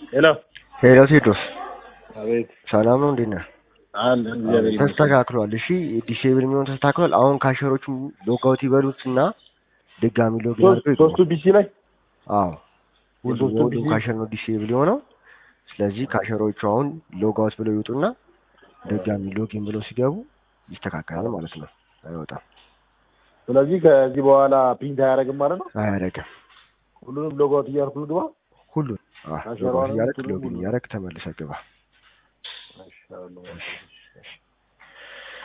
ሄሎ ሄሎ ቴድሮስ አቤት ሰላም ነው እንዴት ነህ? አለ እግዚአብሔር ይመስገን። ተስተካክሏል። እሺ ዲሴብል የሚሆን ተስተካክሏል። አሁን ካሸሮቹ ሎጋውት ይበሉት እና ድጋሚ ሎግ ሶስት- ሶስቱ ቢሲ ላይ አዎ ሁሉም የሶስቱ የሁሉም ቢሲ ካሸር ነው ዲሴብል የሆነው። ስለዚህ ካሸሮቹ አሁን ሎጋውት ብለው ይውጡና ድጋሚ ሎጊን ብለው ሲገቡ ይስተካከላል ማለት ነው። አይወጣም፣ ስለዚህ ከዚህ በኋላ ፕሪንት አያደርግም ማለት ነው። አያደርግም። ሁሉንም ሎጋውት እያልኩ ልግባ። ሁሉን ካሸሯንም ሎጋውት እያደረግ ሁሉንም ሎጊን ሁሉንም። እያደረግ ተመልሰህ ግባ። እሺ፣ አሁን ነው።